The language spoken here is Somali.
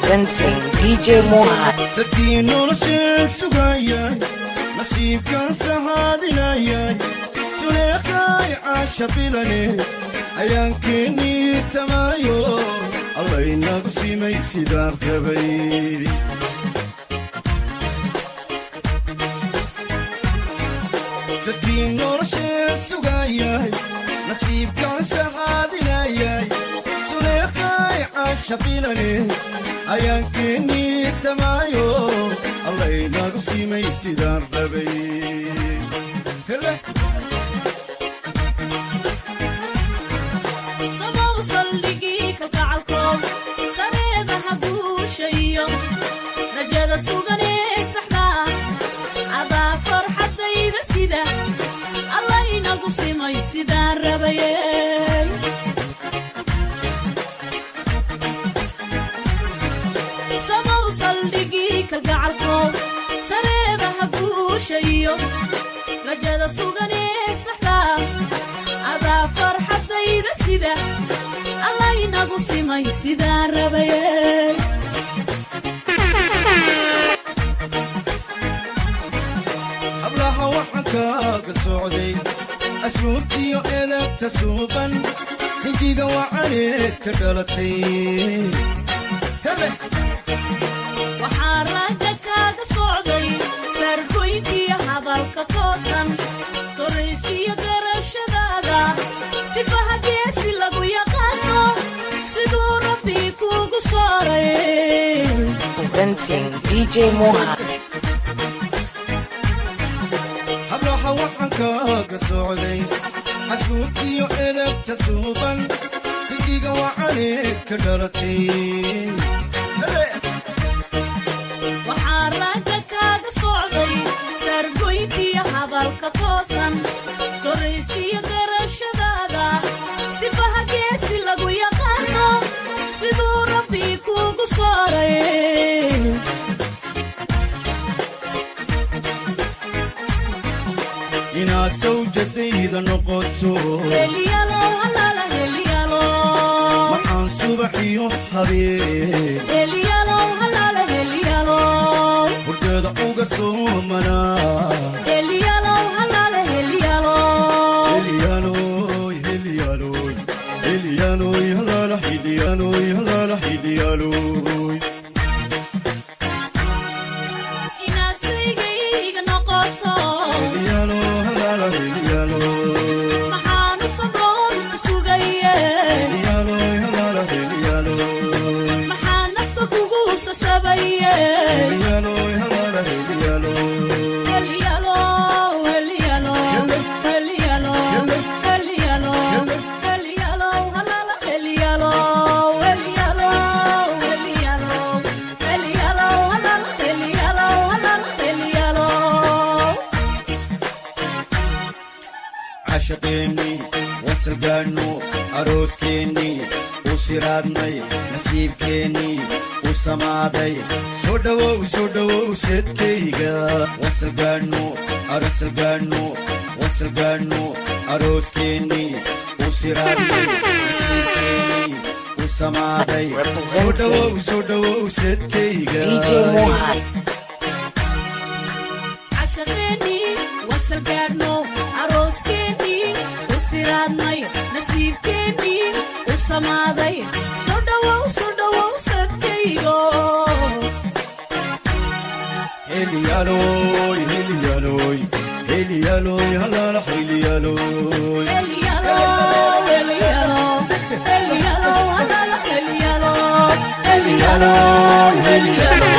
Representing DJ Mohan. sadkii nolosheen sugayay nasiibkan sahaadinayay suleekay caasha bilane ayaankeenii samaayo allaynagu simay sidaan rabay sadkii nolosheen sugayay nasiibkan sahaadinayay suleekay caasha bilane ayaankeenii samaayo allaynagu simay sidaan rabay hele sabow saldhigii kalgacalkood sareeda ha guushayo rajada suganee saxda cadaa farxaddayda sida allaynagu simay sidaan rabaye sabow saldhigii kalgacalkood sareeda ha guushayo rajada suganee saxda cadaa farxaddayda sida allaynagu simay sidaan rabaye hablaha waxaan kaaga socday asluubtiyo edabta suuban sinjiga wacaneed ka dhalatay hele waxaa ragga kaaga socday saargoyntiyo hadalka toosan sorraysiyo garashadaada sifaha geesi lagu yaqaano siduu rabbi kuugu sooray Presenting DJ Mohan. hablaha waxaan kaaga socday asluubtiyo edabta suuban sinjiga wacaneed ka dhalatay hele waxaa ragga kaaga socday saargoyntiyo hadalka toosan sorraysiyo garashadaada sifaha geesi lagu yaqaano siduu rabbi kuugu sooray inaad sawjadayda noqoto Heliyalo, halala, heliyalo. waxaan subaxiyo habeen Heliyalo, halala, heliyalo. hurdeeda uga soomanaa Heliyalo, halala, heliyalo. Heliyaanoy, heliyaanoy, heliyaanoy, halaala, heliyaanoy, halaala, heliyaanoy. Inaad saygayga noqoto, Heliyaano, halaala, heliyaano. maxaanu sabroon ku sugaye? Heliyaanoy, halaala, heliyaano. Maxaa nafta kugu sasabaye? Heliyaanoy, halaala, heliyaano. Heliyalo, heliyalo, heliyalo, heliyalo, heliyalo, halala, heliyalo, heliyalo, heliyalo, heliyalo, halala, heliyalo, halala, heliyalo. Caashaqeennii, wasalgaannu, arooskeenii, u siraadnay, nasiibkeennii, u samaaday. Soo dhowow, soo dhowow, seedkayga. Wasalgaannu, arasalgaannu, wasalgaannu, arooskeenii, u siraadnay, nasiibkeennii, u samaaday. Soo dhowow, soo dhowow, seedkayga. DJ Mohan. cashaqeennii wasalgaadhno arooskeenii u siraadnay nasiibkeennii u samaaday soo dhowow soo dhowow sadkaygo Heliyaanoy, heliyaanoy, heliyaanoy, halaala, heliyaanoy. Heliyalo, heliyalo, heliyalo, halala, heliyalo, heliyalo, heliyalo,